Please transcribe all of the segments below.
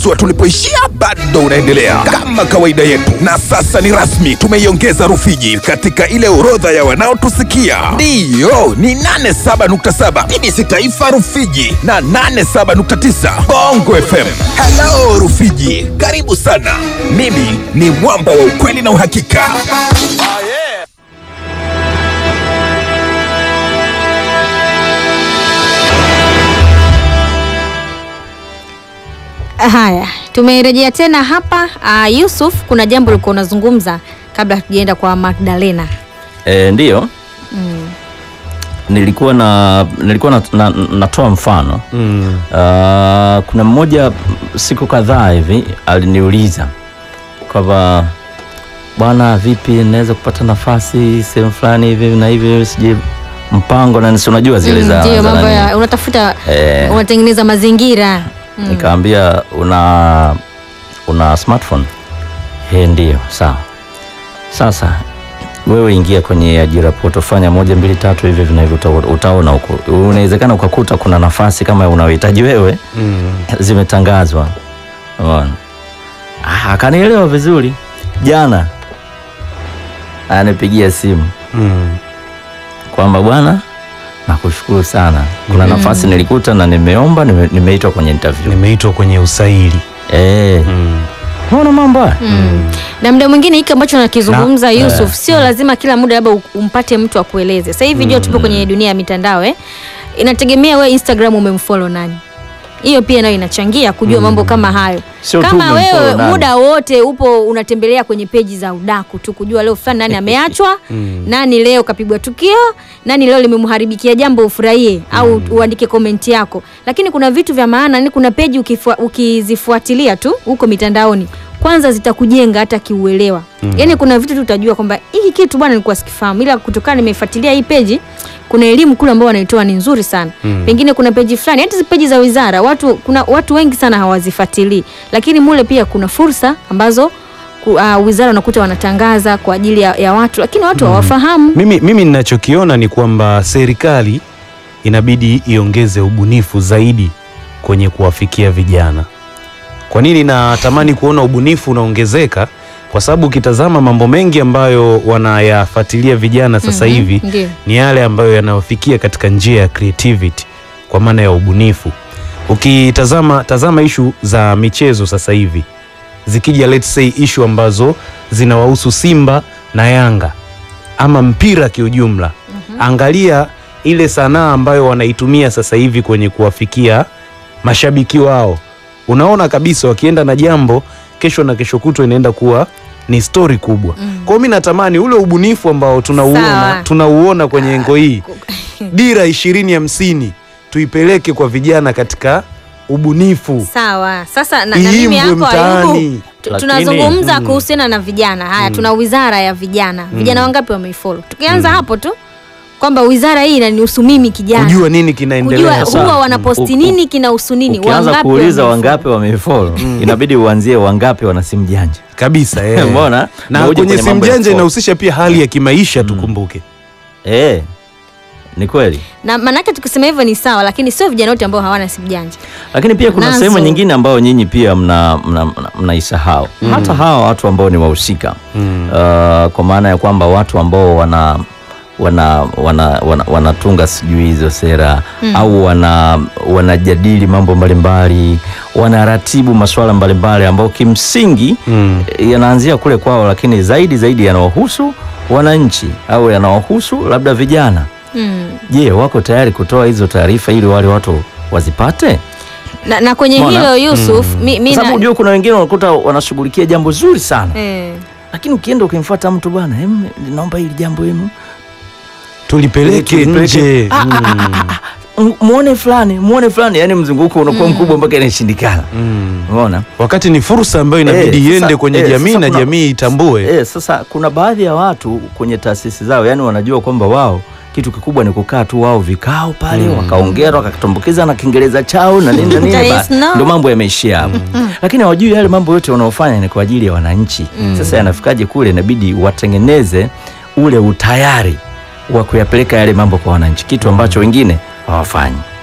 Mwendelezo wa tulipoishia bado unaendelea kama kawaida yetu, na sasa ni rasmi, tumeiongeza Rufiji katika ile orodha ya wanaotusikia. Ndiyo, ni 87.7 TBC Taifa Rufiji na 87.9 Bongo FM. Hello Rufiji, karibu sana. Mimi ni mwamba wa ukweli na uhakika. Haya, tumerejea tena hapa. Uh, Yusuf, kuna jambo ulikuwa unazungumza kabla hatujaenda kwa Magdalena. E, ndiyo nilikuwa na nilikuwa na, na, natoa mfano Mm. Ah, kuna mmoja siku kadhaa hivi aliniuliza kwamba bwana, vipi naweza kupata nafasi sehemu fulani hivi na hivi, sijui mpango na nisi, unajua zile Mm, za Ndio za mambo nani. ya unatafuta, Eh. unatengeneza mazingira Mm. Nikamwambia una una smartphone? He, ndio. Sawa. Sasa wewe ingia kwenye ajira poto, fanya moja mbili tatu hivi hivi na hivi, uta- utaona huko. Unawezekana ukakuta kuna nafasi kama unaohitaji wewe Mm. zimetangazwa. Unaona? Ah, akanielewa vizuri. Jana anipigia simu Mm. kwamba bwana, nakushukuru sana, kuna nafasi nilikuta na nimeomba, nime- nimeitwa kwenye interview. Nimeitwa kwenye usaili. Eh, Mm. unaona mambo haya? Mm. Na muda mwingine hiki ambacho nakizungumza Na- Yusuf, sio lazima kila muda labda u- umpate mtu akueleze. Sasa hivi jua tupo kwenye dunia ya mitandao eh. Inategemea wewe Instagram umemfollow nani. Hiyo pia nayo inachangia kujua mambo kama hayo. Sio tu kama umemfollow wewe nani. muda wote upo unatembelea kwenye peji za udaku tu kujua leo fulani nani ameachwa, nani leo kapigwa tukio, nani leo limemharibikia jambo ufurahie au uandike komenti yako. Lakini kuna vitu vya maana, ni kuna peji ukifua, ukizifuatilia tu huko mitandaoni kwanza zitakujenga hata kiuelewa. Yaani kuna vitu tu utajua kwamba hiki kitu bwana nilikuwa sikifahamu, ila kutokana nimefuatilia hii peji kuna elimu kule ambao wanaitoa ni nzuri sana. Pengine kuna peji fulani, hata hizi peji za wizara, watu kuna watu wengi sana hawazifuatilii, lakini mule pia kuna fursa ambazo ku- uh, wizara unakuta wanatangaza kwa ajili ya, ya watu, lakini watu hawafahamu. Mimi, mimi ninachokiona ni kwamba serikali inabidi iongeze ubunifu zaidi kwenye kuwafikia vijana. Kwa nini natamani kuona ubunifu unaongezeka? Kwa sababu ukitazama mambo mengi ambayo wanayafuatilia vijana sasa Mhm, hivi ndio. ni yale ambayo yanayofikia katika njia ya creativity, kwa maana ya ubunifu. Ukitazama tazama ishu za michezo sasa hivi zikija, let's say ishu ambazo zinawahusu Simba na Yanga ama mpira kiujumla, angalia ile sanaa ambayo wanaitumia sasa hivi kwenye kuwafikia mashabiki wao. Unaona kabisa wakienda na jambo, kesho na kesho kutwa inaenda kuwa ni stori kubwa. Kwa hiyo mi natamani ule ubunifu ambao tunauona Sawa. tunauona kwenye engo hii dira ishirini hamsini tuipeleke kwa vijana katika ubunifu Sawa. Sasa na, na mimi iimbwe yako mtaani. Ayubu, tu- Lakini- tunazungumza kuhusiana na vijana. Haya, tuna wizara ya vijana. Vijana wangapi wameifollow? Tukianza hapo tu kwamba wizara hii inanihusu mimi kijana. Kujua nini Kujua kinaendelea. Sawa. huwa wanaposti U- nini kinahusu nini, Ukianza wangapi kuuliza wameifollow? wangapi wamefollow, inabidi uanzie wangapi wana simu janja. kabisa eh. Umeona? na Na uje kwenye kwenye simu mambo ya janja phone. inahusisha pia hali ya kimaisha tukumbuke. Eh, ni kweli. na maanake tukisema hivyo ni sawa, lakini sio vijana wote ambao hawana simu janja. Lakini pia kuna Nazo. sehemu nyingine ambayo nyinyi pia mna mna- mna- mnaisahau hata hawa watu ambao ni wahusika Mm. uh, kwa maana ya kwamba watu ambao wana wana wana, wana, wanatunga sijui hizo sera au wana wanajadili mambo mbalimbali, wanaratibu masuala mbalimbali ambao kimsingi Mm. yanaanzia kule kwao, lakini zaidi zaidi yanawahusu wananchi au yanawahusu labda vijana. Mm. Je, wako tayari kutoa hizo taarifa ili wale watu wazipate? Na, na kwenye Umeona? hilo Yusuf, mi, mi Kwa sababu na, unajua kuna wengine unakuta wanashughulikia jambo zuri sana eh, lakini ukienda ukimfuata mtu bwana, em, naomba hili jambo em, tulipeleke Tulipeleke. nje Ah, ah, ah, ah, ah. M- muone fulani muone fulani, yani mzunguko unakuwa mkubwa mpaka inashindikana. Mm. Umeona? wakati ni fursa ambayo inabidi Eh, iende sasa- kwenye eh, jamii sasa na kuna- jamii itambue. Eh, sasa kuna baadhi ya watu kwenye taasisi zao, yani wanajua kwamba wao kitu kikubwa ni kukaa tu wao vikao pale wakaongea wakatumbukiza na Kiingereza chao na nini na nini, There ba- is no- ndio mambo yameishia hapo. Lakini hawajui yale mambo yote wanaofanya ni kwa ajili ya wananchi. Sasa yanafikaje kule, inabidi watengeneze ule utayari wa kuyapeleka yale mambo kwa wananchi, kitu ambacho wengine hawafanyi.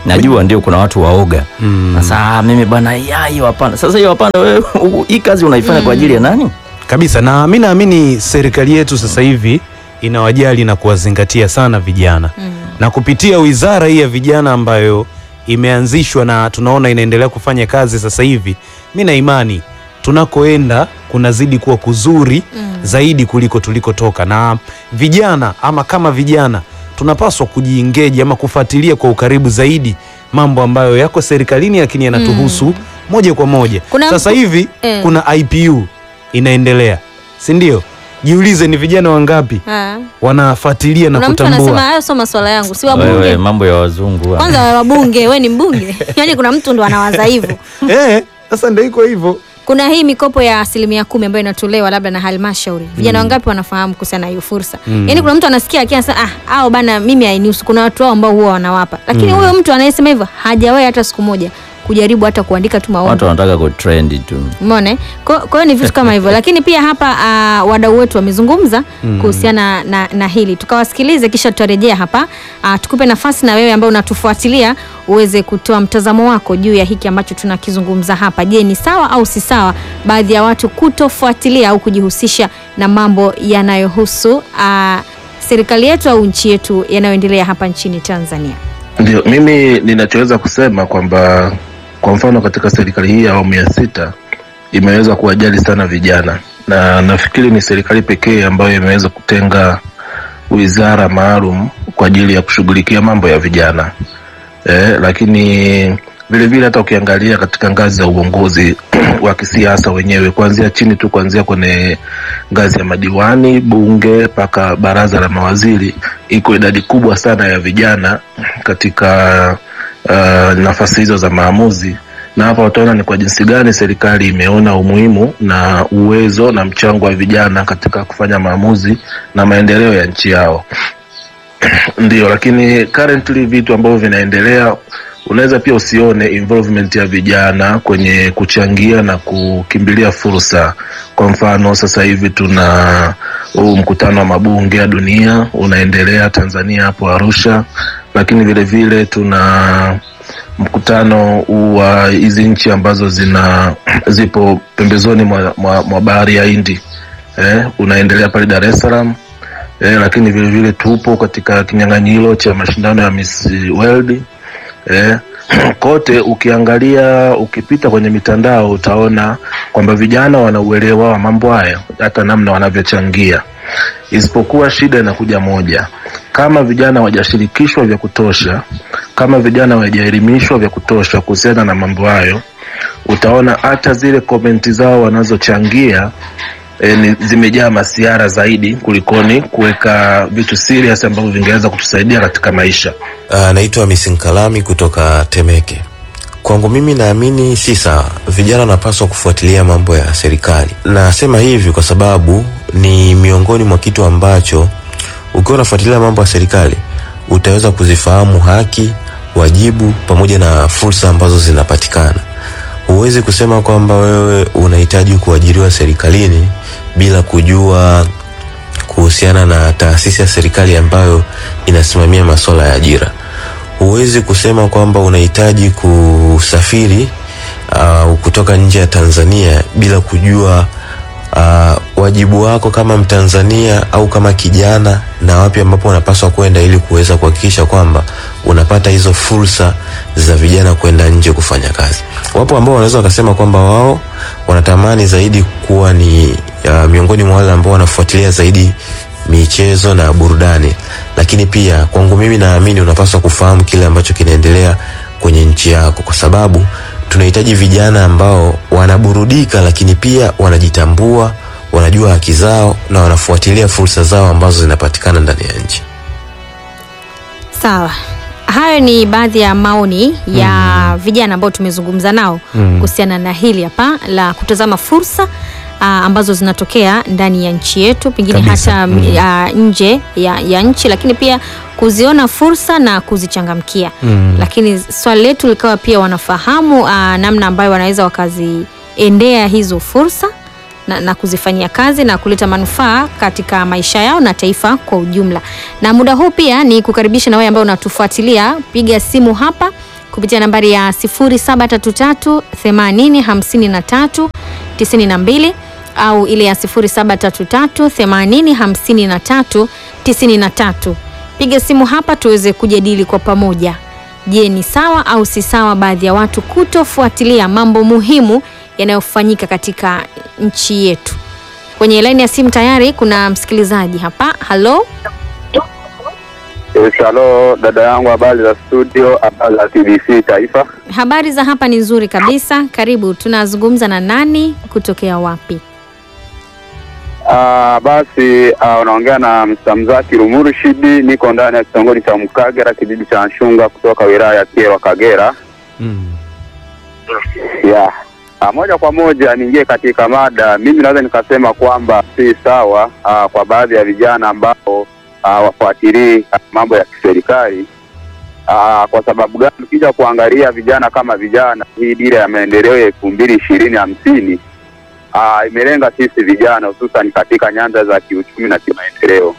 najua ndio kuna watu waoga sasa ah, mimi bwana ya hiyo hapana sasa hiyo hapana wewe hii kazi unaifanya kwa ajili ya nani kabisa na mi naamini serikali yetu sasa hivi inawajali na kuwazingatia sana vijana na kupitia wizara hii ya vijana ambayo imeanzishwa na tunaona inaendelea kufanya kazi sasa hivi mi na imani tunakoenda kunazidi kuwa kuzuri zaidi kuliko tulikotoka na vijana ama kama vijana tunapaswa kujiingeji ama kufuatilia kwa ukaribu zaidi mambo ambayo yako serikalini lakini yanatuhusu moja kwa moja Kuna sasa mtu- hivi eh. kuna ipu inaendelea si ndio jiulize ni vijana wangapi Ah. wanafuatilia na Kuna mtu anasema kutambua hayo sio maswala yangu, si wewe wabunge mambo ya wazungu haya. kwanza, wabunge we ni mbunge yaani kuna mtu ndo anawaza hivyo. Eh, sasa ndio iko hivyo Kuna hii mikopo ya asilimia kumi ambayo inatolewa labda na halmashauri, vijana wangapi wanafahamu kuhusiana na hiyo fursa? Yaani kuna mtu anasikia akiwa anasema ah, au bana, mimi hainihusu. Kuna watu wao ambao huwa wanawapa, lakini huyo mtu anayesema hivyo hajawahi hata siku moja kujaribu hata kuandika tu maombi watu wanataka kutrendi tu Umeona? eh? Kwa kwa hiyo ni vitu kama hivyo, lakini pia hapa uh, wadau wetu wamezungumza kuhusiana na, na hili, tukawasikilize kisha tutarejea hapa uh, tukupe nafasi na wewe ambaye unatufuatilia uweze kutoa mtazamo wako juu ya hiki ambacho tunakizungumza hapa. Je, ni sawa au si sawa baadhi ya watu kutofuatilia au kujihusisha na mambo yanayohusu uh, serikali yetu au nchi yetu yanayoendelea hapa nchini Tanzania? Ndio, mimi ninachoweza kusema kwamba kwa mfano katika serikali hii ya awamu ya sita imeweza kuwajali sana vijana, na nafikiri ni serikali pekee ambayo imeweza kutenga wizara maalum kwa ajili ya kushughulikia mambo ya vijana eh, lakini vile vile hata ukiangalia katika ngazi za uongozi wa kisiasa wenyewe kuanzia chini tu kuanzia kwenye ngazi ya madiwani, bunge mpaka baraza la mawaziri, iko idadi kubwa sana ya vijana katika uh, nafasi hizo za maamuzi, na hapa utaona ni kwa jinsi gani serikali imeona umuhimu na uwezo na mchango wa vijana katika kufanya maamuzi na maendeleo ya nchi yao. Ndio, lakini currently vitu ambavyo vinaendelea unaweza pia usione involvement ya vijana kwenye kuchangia na kukimbilia fursa. Kwa mfano sasa hivi tuna huu mkutano wa mabunge ya dunia unaendelea Tanzania hapo Arusha, lakini vile vile tuna mkutano huu wa hizi nchi ambazo zina zipo pembezoni mwa, mwa, mwa bahari ya Hindi eh, unaendelea pale Dar es Salaam eh, lakini vile vile tupo katika kinyang'anyiro cha mashindano ya Miss World eh, kote ukiangalia ukipita kwenye mitandao utaona kwamba vijana wana uelewa wa mambo haya hata namna wanavyochangia isipokuwa shida inakuja moja kama vijana hawajashirikishwa vya kutosha kama vijana hawajaelimishwa vya kutosha kuhusiana na mambo hayo utaona hata zile komenti zao wanazochangia e, ni, zimejaa masiara zaidi kulikoni kuweka vitu serious ambavyo vingeweza kutusaidia katika maisha Uh, naitwa Misinkalami kutoka Temeke. Kwangu mimi naamini si sawa, vijana wanapaswa kufuatilia mambo ya serikali. Nasema hivi kwa sababu ni miongoni mwa kitu ambacho ukiwa unafuatilia mambo ya serikali utaweza kuzifahamu haki, wajibu pamoja na fursa ambazo zinapatikana. Huwezi kusema kwamba wewe unahitaji kuajiriwa serikalini bila kujua kuhusiana na taasisi ya serikali ambayo inasimamia masuala ya ajira. Huwezi kusema kwamba unahitaji kusafiri uh, kutoka nje ya Tanzania bila kujua uh, wajibu wako kama Mtanzania au kama kijana na wapi ambapo unapaswa kwenda ili kuweza kuhakikisha kwamba unapata hizo fursa za vijana kwenda nje kufanya kazi. Wapo ambao wanaweza wakasema kwamba wao wanatamani zaidi kuwa ni uh, miongoni mwa wale ambao wanafuatilia zaidi michezo na burudani, lakini pia kwangu mimi naamini unapaswa kufahamu kile ambacho kinaendelea kwenye nchi yako, kwa sababu tunahitaji vijana ambao wanaburudika, lakini pia wanajitambua, wanajua haki zao na wanafuatilia fursa zao ambazo zinapatikana ndani ya nchi. Sawa, hayo ni baadhi ya maoni ya vijana ambao tumezungumza nao kuhusiana na hili hapa la kutazama fursa aa, ambazo zinatokea ndani ya nchi yetu, pengine Kabisa. hata Mm. ya nje ya, ya nchi, lakini pia kuziona fursa na kuzichangamkia. Mm. Lakini swali letu likawa pia wanafahamu aa, namna ambayo wanaweza wakaziendea hizo fursa na, na kuzifanyia kazi na kuleta manufaa katika maisha yao na taifa kwa ujumla. Na muda huu pia ni kukaribisha na wewe ambao unatufuatilia, piga simu hapa kupitia nambari ya 0733 80 53 92 au ile ya 0733 80 53 93. Piga simu hapa tuweze kujadili kwa pamoja. Je, ni sawa au si sawa baadhi ya watu kutofuatilia mambo muhimu yanayofanyika katika nchi yetu? Kwenye laini ya simu tayari kuna msikilizaji hapa. Halo, Yes, halo dada yangu, habari za studio, habari za TBC Taifa. habari za hapa ni nzuri kabisa. Karibu, tunazungumza na nani kutokea wapi? Ah, basi ah, unaongea na Msamzaki Rumurshidi, niko ndani ya kitongoji cha Mkagera, kijiji cha Nshunga, kutoka wilaya ya Kyerwa, Kagera. Mm. Yeah. Ah, moja kwa moja niingie katika mada. Mimi naweza nikasema kwamba si sawa ah, kwa baadhi ya vijana ambao ah, wafuatilii ah, mambo ya kiserikali. Ah, kwa sababu gani? Ukija kuangalia vijana kama vijana, hii dira ya maendeleo ya elfu mbili ishirini hamsini ah, imelenga sisi vijana hususan katika nyanja za kiuchumi na kimaendeleo.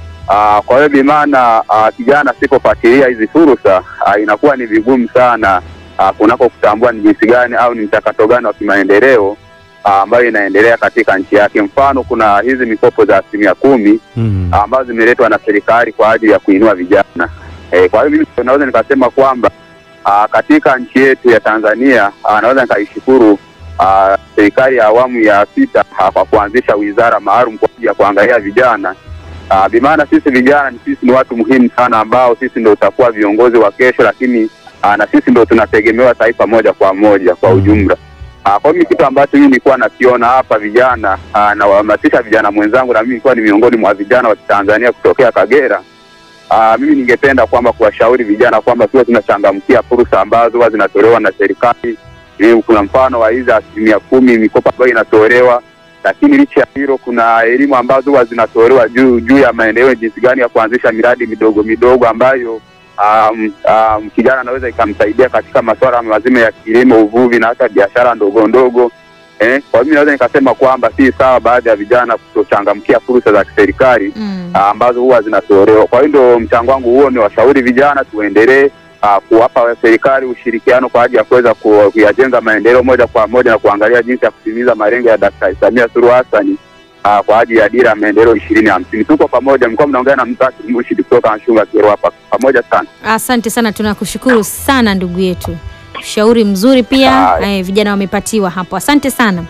Ah, kwa hiyo bimaana ah, kijana asipofuatilia hizi fursa ah, inakuwa ni vigumu sana ah, kunako kutambua ni jinsi gani au ni mchakato gani wa kimaendeleo ah, ambayo inaendelea katika nchi yake. Mfano, kuna hizi mikopo za asilimia kumi Mm. ambazo zimeletwa na serikali kwa ajili ya kuinua vijana. E, kwa hiyo mimi naweza nikasema kwamba ah, katika nchi yetu ya Tanzania ah, naweza nikaishukuru ah, serikali ya awamu ya sita ah, kwa kuanzisha wizara maalum kwa ajili ya kuangalia vijana. Ah, bimaana sisi vijana ni sisi ni watu muhimu sana ambao sisi ndio tutakuwa viongozi wa kesho, lakini ah, na sisi ndio tunategemewa taifa moja kwa moja kwa ujumla. Ah, kwa mimi kitu ambacho mimi nilikuwa nakiona hapa vijana ah, na wahamasisha vijana mwenzangu, na mimi nilikuwa ni miongoni mwa vijana wa Tanzania kutokea Kagera. Ah, mimi ningependa kwamba kuwashauri vijana kwamba tuwe tunachangamkia fursa ambazo huwa zinatolewa na serikali. Eh, Kuna mfano wa hizi asilimia kumi mikopo ambayo inatolewa, lakini licha ya hilo kuna elimu ambazo huwa zinatolewa juu juu ya maendeleo, jinsi gani ya kuanzisha miradi midogo midogo ambayo um, um, kijana anaweza ikamsaidia katika masuala mazima ya kilimo, uvuvi na hata biashara ndogo ndogo. Eh, kwa hiyo naweza nikasema kwamba si sawa baadhi ya vijana kutochangamkia fursa za kiserikali Mm. ah, ambazo huwa zinatolewa. Kwa hiyo ndio mchango wangu huo, ni washauri vijana tuendelee ah, kuwapa serikali ushirikiano kwa ajili ya kuweza ku- kuyajenga maendeleo moja kwa moja na kuangalia jinsi ya kutimiza malengo ya Daktari Samia Suluhu Hassan ah, kwa ajili ya dira ya maendeleo ishirini hamsini. Tuko pamoja, mlikuwa mnaongea na Mzaki Murshid kutoka Nshunga Kyerwa hapa, pamoja sana. Asante sana, tunakushukuru sana ndugu yetu, ushauri mzuri pia. Haya. Eh, vijana wamepatiwa hapo, asante sana.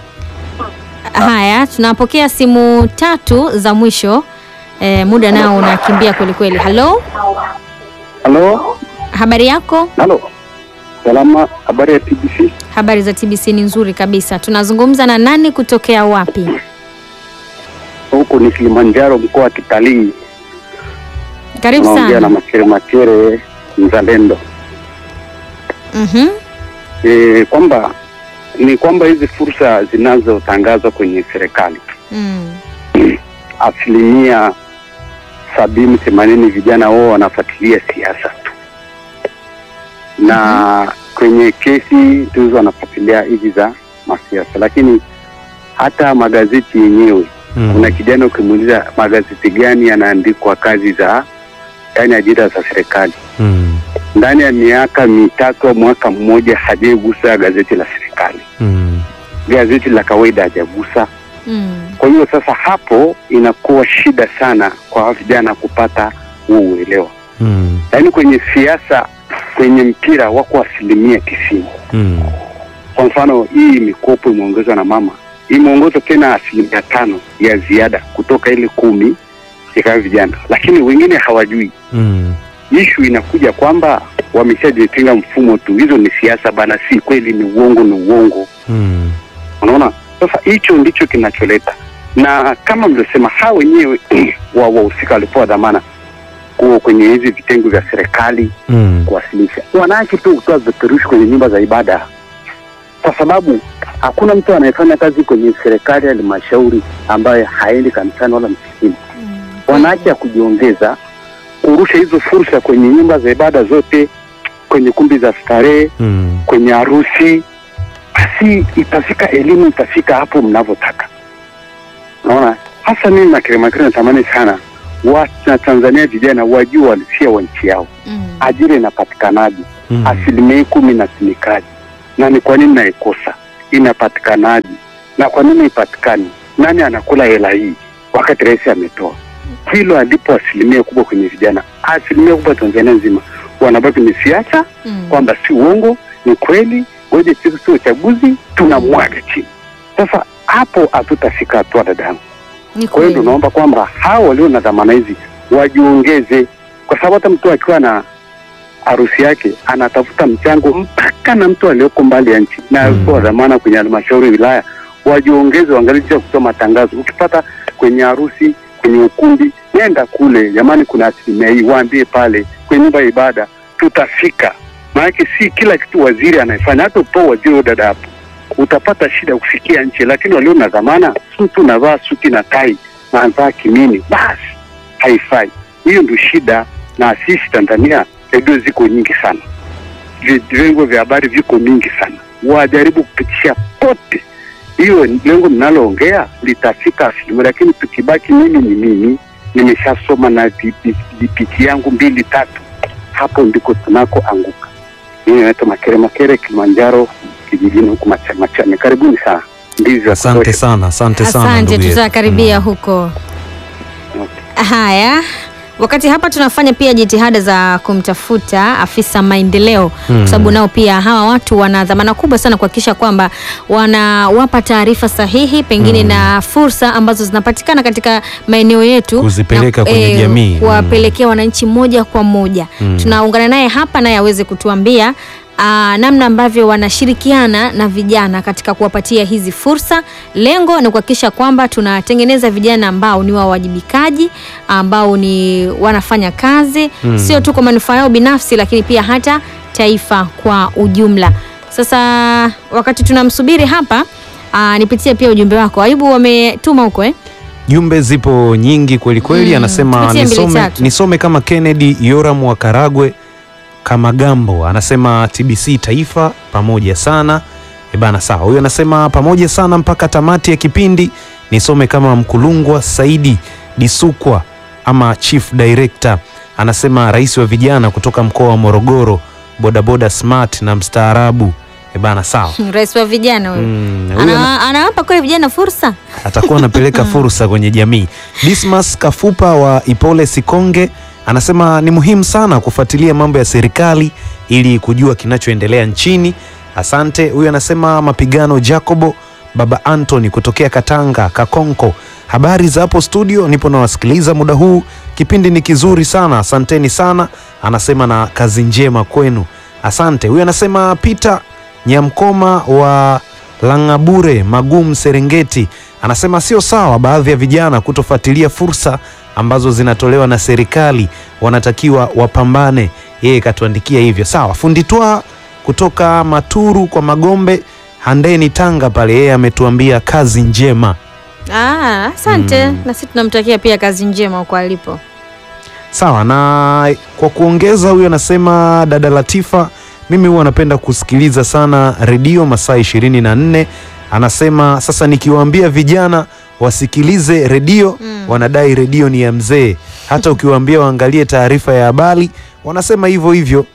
Haya, tunapokea simu tatu za mwisho. Eh, muda nao unakimbia kweli kweli. Halo, Halo, habari yako? halo, salama. Habari ya TBC? Habari za TBC ni nzuri kabisa. Tunazungumza na nani kutokea wapi? Huku ni Kilimanjaro, mkoa wa kitalii. Karibu Naongea na sana. Makere Makere, mzalendo. Mhm. E, kwamba ni kwamba hizi fursa zinazotangazwa kwenye serikali Mm. asilimia sabini themanini vijana wao wanafuatilia siasa tu, na kwenye kesi tuzo wanafuatilia hizi za masiasa, lakini hata magazeti yenyewe Mm. kuna kijana ukimuuliza magazeti gani yanaandikwa kazi za yani ajira za serikali Mm. ndani ya miaka mitatu au mwaka mmoja hajaigusa gazeti la serikali, Mm. gazeti la kawaida hajagusa. Mm. Kwa hiyo sasa hapo inakuwa shida sana kwa vijana kupata huo uelewa, Mm. yaani kwenye siasa, kwenye mpira wako asilimia tisini. Mm. Kwa mfano hii mikopo imeongezwa na mama, imeongezwa tena asilimia tano ya ziada kutoka ile kumi ikawa vijana, lakini wengine hawajui. Mm. Ishu inakuja kwamba wameshajitenga mfumo tu, hizo ni siasa bana, si kweli, ni uongo, ni uongo. Mm. Unaona, sasa hicho ndicho kinacholeta, na kama mlivyosema, hao wenyewe wa wahusika walipewa dhamana kuwa kwenye hizi vitengo vya serikali Mm. kuwasilisha, wanaache tu kutoa vipeperushi kwenye nyumba za ibada, kwa sababu hakuna mtu anayefanya kazi kwenye serikali ya halmashauri ambaye haendi kanisani wala msikitini. Wanaacha ya kujiongeza kurusha hizo fursa kwenye nyumba za ibada zote, kwenye kumbi za starehe, Mm. kwenye harusi, basi itafika elimu itafika hapo mnavyotaka. Naona hasa mimi Makere Makere natamani sana wa na Tanzania vijana wajue walisia wa nchi yao, Mm. ajira inapatikanaje, Mm. asilimia hii kumi inatumikaje na ni kwa nini naikosa inapatikanaje na kwa nini ipatikani nani anakula hela hii wakati rais ametoa hilo alipo asilimia kubwa kwenye vijana asilimia kubwa tanzania nzima wanabaki ni siasa Mm. kwamba si uongo ni kweli ngoja siku si uchaguzi tunamwaga chini sasa hapo hatutafika hatua dadangu Ni kwa hiyo kweli. tunaomba kwamba hao walio na dhamana hizi wajiongeze, kwa sababu hata mtu akiwa na harusi yake anatafuta mchango mpaka na mtu aliyoko mbali ya nchi na Mm. alikuwa dhamana kwenye halmashauri ya wilaya, wajiongeze, waangalie jinsi ya kutoa matangazo. Ukipata kwenye harusi, kwenye ukumbi, nenda kule, jamani, kuna asilimia hii, waambie pale kwenye nyumba ya ibada, tutafika. Maanake si kila kitu waziri anayefanya, hata utoa waziri huyo dada hapo utapata shida kufikia nchi, lakini walio na dhamana, si mtu unavaa suti na tai na anavaa kimini, basi haifai. Hiyo ndio shida, na sisi Tanzania redio ziko nyingi sana, Vi- vyombo vya habari viko mingi sana, wajaribu kupitisha pote. Hiyo lengo mnaloongea litafika asilimia, lakini tukibaki mimi ni mimi, nimeshasoma na vi- vi- vipiti yangu mbili tatu, hapo ndiko tunakoanguka. Mimi naitwa Makere Makere, Kilimanjaro kijijini huku Macha- Machame. Karibuni sana. Ndizi za Asante kutosha. sana, asante sana Asante, ndugu yetu. tutakaribia huko. Haya, wakati hapa tunafanya pia jitihada za kumtafuta afisa maendeleo Mm. kwa sababu nao pia hawa watu wana dhamana kubwa sana kuhakikisha kwamba wanawapa taarifa sahihi pengine na fursa ambazo zinapatikana katika maeneo yetu Kuzipeleka na, kwenye jamii. kuwapelekea wananchi moja kwa moja. Mm. Tunaungana naye hapa naye aweze kutuambia aa, namna ambavyo wanashirikiana na vijana katika kuwapatia hizi fursa. Lengo ni kuhakikisha kwamba tunatengeneza vijana ambao ni wawajibikaji, ambao ni wanafanya kazi Mm. sio tu kwa manufaa yao binafsi, lakini pia hata taifa kwa ujumla. Sasa wakati tunamsubiri hapa aa, nipitie pia ujumbe wako. Ayubu wametuma huko eh? Jumbe zipo nyingi kweli kweli. Mm, Anasema tupitie mbili nisome, tatu. nisome kama Kennedy Yoram wa Karagwe Kamagambo anasema TBC Taifa pamoja sana. E bana, sawa. Huyo anasema pamoja sana mpaka tamati ya kipindi. Nisome kama Mkulungwa Saidi Disukwa ama Chief Director anasema rais wa vijana kutoka mkoa wa Morogoro, bodaboda smart na mstaarabu. E bana, sawa. Rais wa vijana huyo Mm, huyo ana- Ana- anawapa kweli vijana fursa atakuwa anapeleka fursa kwenye jamii. Dismas Kafupa wa Ipole Sikonge anasema ni muhimu sana kufuatilia mambo ya serikali ili kujua kinachoendelea nchini. Asante. Huyu anasema mapigano Jacobo Baba Anthony kutokea Katanga Kakonko. Habari za hapo studio, nipo nawasikiliza muda huu, kipindi ni kizuri sana, asanteni sana. Anasema na kazi njema kwenu, asante. Huyu anasema Peter Nyamkoma wa Langabure Magum Serengeti anasema sio sawa baadhi ya vijana kutofuatilia fursa ambazo zinatolewa na serikali, wanatakiwa wapambane. Yeye katuandikia hivyo. Sawa. Funditwa kutoka Maturu kwa Magombe Handeni Tanga pale, yeye ametuambia kazi njema. Ah, asante na sisi tunamtakia pia kazi njema huko alipo. Sawa, na kwa kuongeza, huyo anasema dada Latifa, mimi huwa napenda kusikiliza sana redio masaa ishirini na nne. Anasema sasa nikiwaambia vijana wasikilize redio wanadai redio ni ya mzee. Hata ukiwaambia waangalie taarifa ya habari wanasema hivyo hivyo.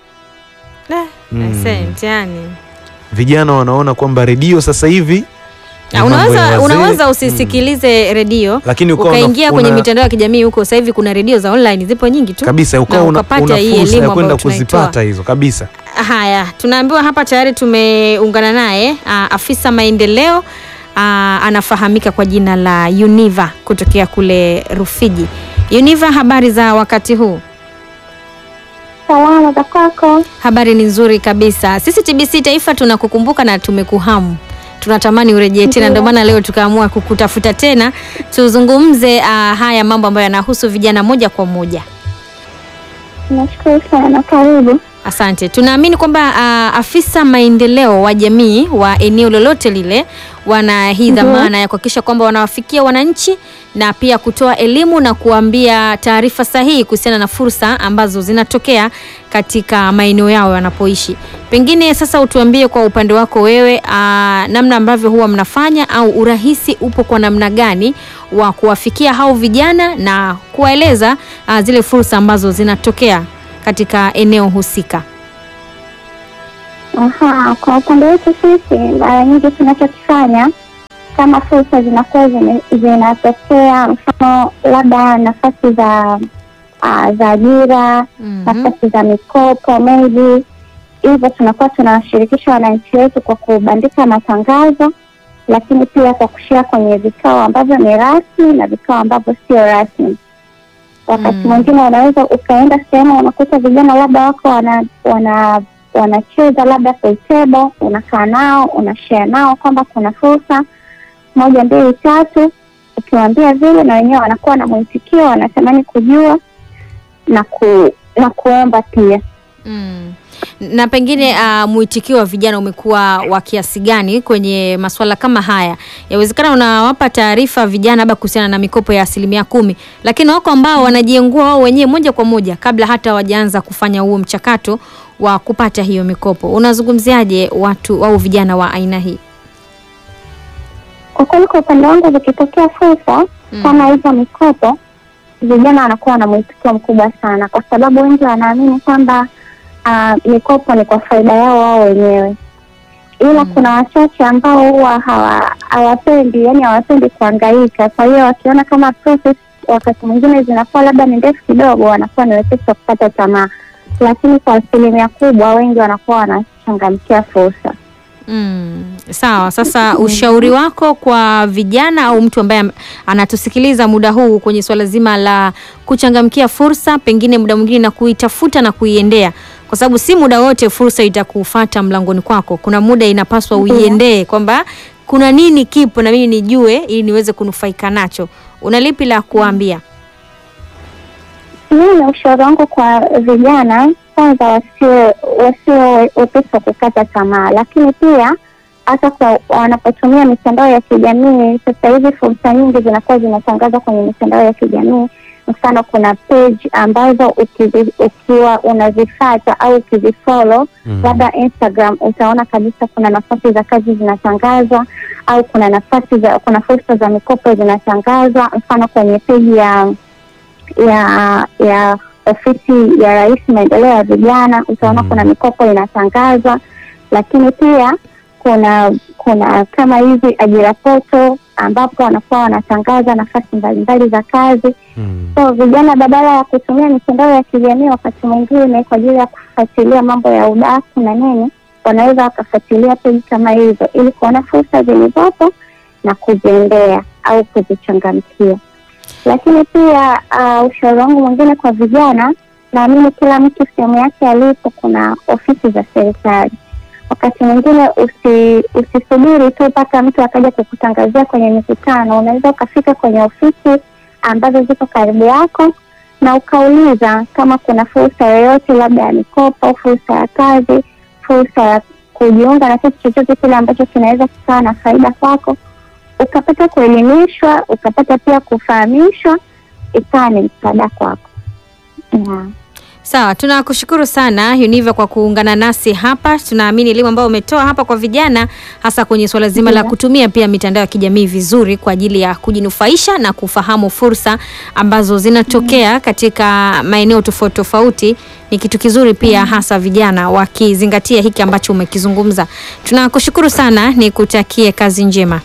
Mm. Aisee, mtihani. Vijana wanaona kwamba redio sasa hivi ni Ah, mambo ya Unaweza, wazee. unaweza usisikilize redio Lakini ukawa ukaingia una- kwenye una- mitandao ya kijamii huko. Sasa hivi kuna redio za online zipo nyingi tu kabisa ukawa na una, ukapata una hii fursa elimu ya kwenda ambayo tunaitoa. kuzipata hizo kabisa. Haya, tunaambiwa hapa tayari tumeungana naye ah, afisa maendeleo ah, anafahamika kwa jina la Univa kutokea kule Rufiji. Univa, habari za wakati huu? Salama za kwako. Habari ni nzuri kabisa. Sisi TBC Taifa tunakukumbuka na tumekuhamu, tunatamani urejee tena, ndio maana leo tukaamua kukutafuta tena tuzungumze ah, haya mambo ambayo yanahusu vijana moja kwa moja. Nashukuru sana, karibu. Asante. Tunaamini kwamba ah, afisa maendeleo wa jamii wa eneo lolote lile wana hii dhamana ya kuhakikisha kwamba wanawafikia wananchi na pia kutoa elimu na kuambia taarifa sahihi kuhusiana na fursa ambazo zinatokea katika maeneo yao wanapoishi. Pengine sasa utuambie kwa upande wako wewe, ah, namna ambavyo huwa mnafanya au urahisi upo kwa namna gani wa kuwafikia hao vijana na kuwaeleza ah, zile fursa ambazo zinatokea katika eneo husika. Aha, kwa upande wetu sisi mara nyingi tunachokifanya kama fursa zinakuwa zime- zinatokea, mfano labda nafasi za uh, za ajira Mhm. nafasi za mikopo maybe hivyo, tunakuwa tunawashirikisha wananchi wetu kwa kubandika matangazo, lakini pia kwa kushia kwenye vikao ambavyo ni rasmi na vikao ambavyo sio rasmi. Wakati Mm. mwingine unaweza ukaenda sehemu unakuta vijana labda wako wana wana wanacheza labda pool table, unakaa nao unashare nao kwamba kuna fursa moja mbili tatu, ukiwaambia vile na wenyewe wanakuwa na mwitikio, wanatamani kujua na ku, na kuomba pia. Mm. Na pengine uh, mwitikio wa vijana umekuwa wa kiasi gani kwenye masuala kama haya? Yawezekana unawapa taarifa vijana labda kuhusiana na mikopo ya asilimia kumi, lakini wako ambao wanajiengua wao wenyewe moja kwa moja kabla hata hawajaanza kufanya huo mchakato wa kupata hiyo mikopo. Unazungumziaje watu au vijana wa aina hii? Kwa kweli, kwa upande wangu, zikitokea fursa Mm. kama hizo mikopo, vijana wanakuwa na mwitikio mkubwa sana, kwa sababu wengi wanaamini kwamba ah, mikopo ni kwa faida yao wao wenyewe, ila kuna wachache ambao huwa hawa- hawapendi, yani hawapendi kuhangaika. Kwa hiyo wakiona kama process wakati mwingine zinakuwa labda ni ndefu kidogo, wanakuwa ni wepesi wa kupata tamaa, lakini kwa asilimia kubwa wengi wanakuwa wanachangamkia fursa. Mm, sawa. Sasa ushauri wako kwa vijana au mtu ambaye am- anatusikiliza muda huu kwenye swala zima la kuchangamkia fursa, pengine muda mwingine na kuitafuta na kuiendea, kwa sababu si muda wote fursa itakufata mlangoni kwako. Kuna muda inapaswa Ndiyo. uiendee kwamba kuna nini kipo na mimi nijue ili niweze kunufaika nacho. Una lipi la kuambia? Mimi ushauri wangu kwa vijana, kwanza wasio wasio wepesi wa kukata tamaa, lakini pia hata kwa wanapotumia mitandao ya kijamii. Sasa hivi fursa nyingi zinakuwa zinatangazwa kwenye mitandao ya kijamii. Mfano, kuna page ambazo ukizi, ukiwa unazifata au ukizifollow Mm. labda Instagram, utaona kabisa kuna nafasi za kazi zinatangazwa au kuna nafasi za kuna fursa za mikopo zinatangazwa. Mfano, kwenye peji ya ya ya ofisi ya Rais maendeleo ya vijana utaona Mm. kuna mikopo inatangazwa, lakini pia kuna kuna kama hizi ajira poto ambapo wanakuwa wanatangaza nafasi mbalimbali za kazi. Mm. So vijana badala ya kutumia mitandao ya kijamii wakati mwingine kwa ajili ya kufuatilia mambo ya udaku na nini, wanaweza wakafuatilia peji kama hizo ili kuona fursa zilizopo na kuziendea au kuzichangamkia. Lakini pia uh, ushauri wangu mwingine kwa vijana, naamini kila mtu sehemu yake alipo kuna ofisi za serikali. Wakati mwingine usi, usisubiri tu mpaka mtu akaja kukutangazia kwenye mikutano. Unaweza ukafika kwenye ofisi ambazo ziko karibu yako na ukauliza kama kuna fursa yoyote, labda ya mikopo, fursa ya kazi, fursa ya kujiunga na kitu chochote kile ambacho kinaweza kikawa na faida kwako, ukapata kuelimishwa, ukapata pia kufahamishwa, ikawa ni msaada kwako. Yeah. Sawa, tunakushukuru sana Univa kwa kuungana nasi hapa. Tunaamini elimu ambayo umetoa hapa kwa vijana, hasa kwenye suala zima la Ndiyo. kutumia pia mitandao ya kijamii vizuri kwa ajili ya kujinufaisha na kufahamu fursa ambazo zinatokea katika maeneo tofauti tofauti, ni kitu kizuri pia, hasa vijana wakizingatia hiki ambacho umekizungumza. Tunakushukuru sana, nikutakie kazi njema.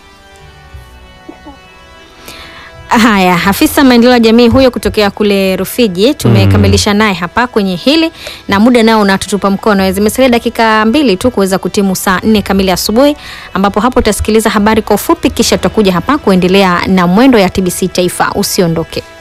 Haya, afisa maendeleo ya jamii huyo kutokea kule Rufiji tumekamilisha naye hapa kwenye hili, na muda nao unatutupa mkono. Zimesalia dakika mbili tu kuweza kutimu saa nne kamili asubuhi, ambapo hapo utasikiliza habari kwa ufupi, kisha tutakuja hapa kuendelea na mwendo ya TBC Taifa. Usiondoke.